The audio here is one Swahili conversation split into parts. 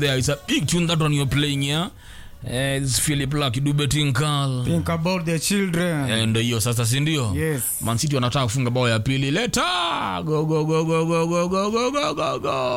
there is a big tune that one you're playing here uh, it's Philip Lucky Dube Tinkal Think about the children. and hiyo sasa si ndio Yes. Man City wanataka kufunga bao ya pili leta go go go go go go go go go go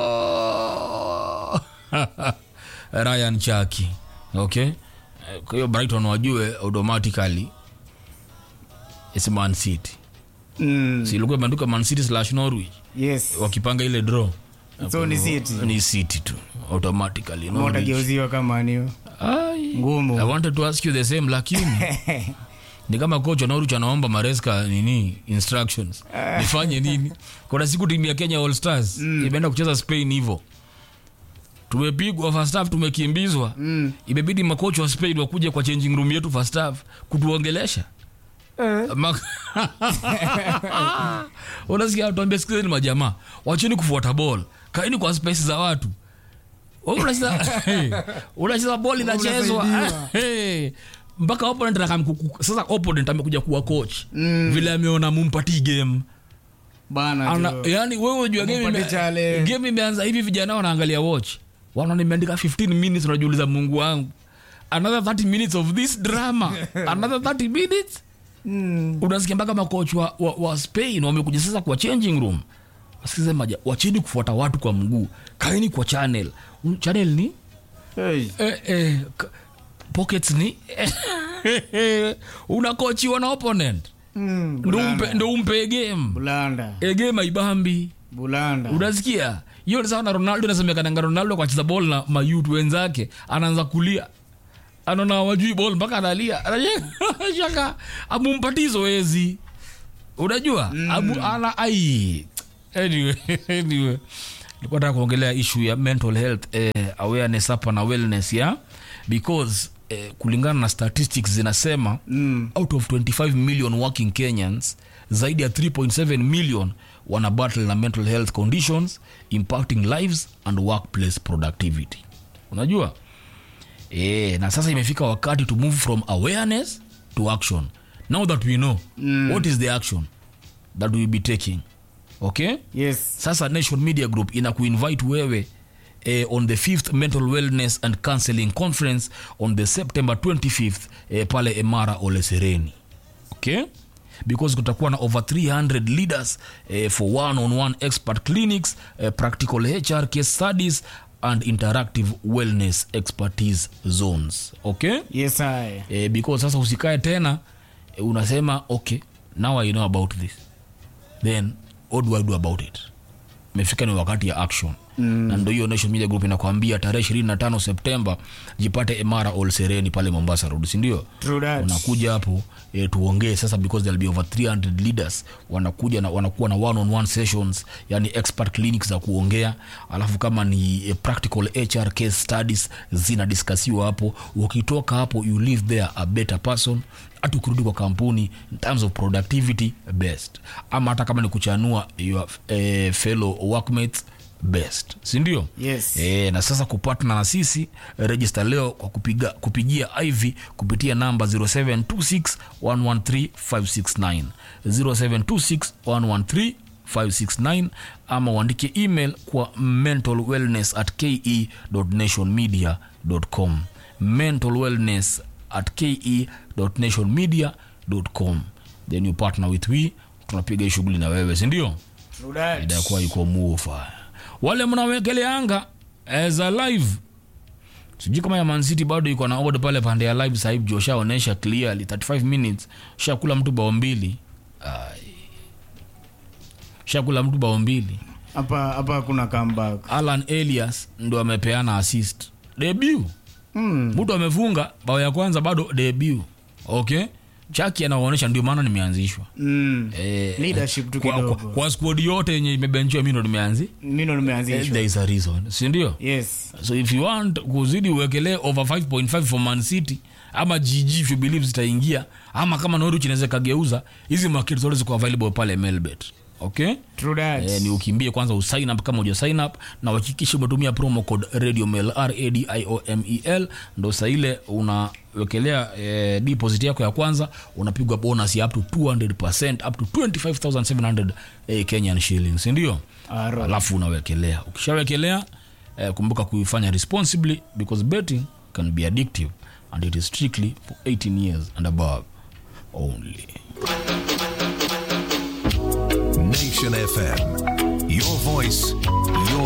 go Ryan Chaki okay Eh, kwa hiyo Brighton wajue automatically it's Man City Mm. si ilikuwa imeandika Man City slash Norwich Yes. wakipanga ile draw So ni City. ni City tu automatically Norwich. Motageuziwa kama niyo. Ai. Ngumu. I wanted to ask you the same lakini ni kama coach wa Norwich anaomba Maresca nini instructions nifanye nini kuna siku timu ya Kenya All Stars imeenda kucheza Spain hivyo tumepigwa first half tumekimbizwa Mm. imebidi makocha wa Spain wakuje kwa changing room yetu first half kutuongelesha Eh. Ma- unasikia tuambia sikizeni majamaa wacheni kufuata ball kaini kwa space za watu Wewe unacheza unacheza ball inachezwa Unasaidiwa. Hey. mpaka opponent akamkuku- sasa opponent amekuja kuwa coach Mm. vile ameona mumpati game Bana Ana, jo. yani wewe unajua game Mumpatie ime- challenge. game imeanza hivi vijana wanaangalia watch wanaona nimeandika 15 minutes unajiuliza mungu wangu another 30 minutes of this drama another 30 minutes Mm. unasikia mpaka makoch wa, wa, wa spain wamekuja sasa kwa changing room wasikize maja wacheni kufuata watu kwa mguu kaeni kwa channel Un- channel ni Hey. eh, eh, k- pockets ni unakochiwa na opponent Mm. ndo umpe, Bulanda. ndo umpe game Bulanda. e game aibambi Bulanda. unasikia hiyo ni sawa na ronaldo inasemekananga ronaldo kwa cheza bol na mayut wenzake anaanza kulia anaona wajui bol mpaka analia shaka amumpatii zoezi unajua mm. Amu, ana ai anyway, anyway. nilikuwa nataka kuongelea issue ya mental health eh, awareness hapa na wellness ya because eh, kulingana na statistics zinasema Mm. out of 25 million working kenyans zaidi ya 3.7 million wana battle na mental health conditions impacting lives and workplace productivity unajua e, na sasa imefika wakati to move from awareness to action now that we know mm. what is the action that we will be taking okay Yes. sasa nation media group ina kuinvite wewe eh, on the 5th mental wellness and counseling conference on the september 25th eh, pale emara olesereni okay because kutakuwa na over 300 leaders eh, for one on one expert clinics eh, practical hr case studies and interactive wellness expertise zones okay Yes, I. eh, because sasa usikae tena eh, unasema okay now i know about this then what do i do about it imefika ni wakati ya action mm. na ndo hiyo nation media group inakwambia tarehe 25 septemba jipate emara olsereni pale mombasa road sindio True that. unakuja hapo e, tuongee sasa because there'll be over 300 leaders wanakuja na wanakuwa na one on one sessions yani expert clinics za kuongea alafu kama ni e, practical hr case studies zinadiskasiwa hapo ukitoka hapo you live there a better person hata ukirudi kwa kampuni in terms of productivity best ama hata kama ni kuchanua your eh, fellow workmates best sindio Yes. e, na sasa kupatna na sisi register leo kwa kupiga, kupigia iv kupitia namba 0726113569 0726113569 ama uandike email kwa mental wellness at ke nationmedia.com mental wellness at ke nationmedia.com then you partner with we tunapiga hii shughuli na wewe sindio True that. itakuwa iko mufa wale mnawekeleanga as a live sijui kama ya mancity bado iko na odd pale pande ya live sahib jo shaonesha clearly 35 minutes shakula mtu bao mbili Ai. shakula mtu bao mbili Hapa hapa kuna comeback. alan elias ndo amepeana assist debut Mm. mtu amefunga bao ya kwanza bado debut okay chaki anaonyesha ndio maana nimeanzishwa Mm. Eh, Leadership tu kwa, kwa, kidogo. kwa squad yote yenye imebenchiwa mi ndo nimeanzi Mimi ndo nimeanzishwa. there is a reason sindio Yes. so if you want kuzidi uwekelee over 5.5 for man city ama gg if you believe zitaingia ama kama norwich inaweza ikageuza hizi market zote ziko available pale melbet okay True that. Eh, ni ukimbie kwanza usign up kama uja sign up na uhakikishe umetumia promo code radio mail radiomel ndo saa ile unawekelea eh, deposit yako ya kwanza unapigwa bonus ya up to 200 up to 25700 eh, kenyan shillings sindio Aro. alafu unawekelea ukishawekelea eh, kumbuka kuifanya responsibly because betting can be addictive and it is strictly for 18 years and above only Nation FM. Your voice, your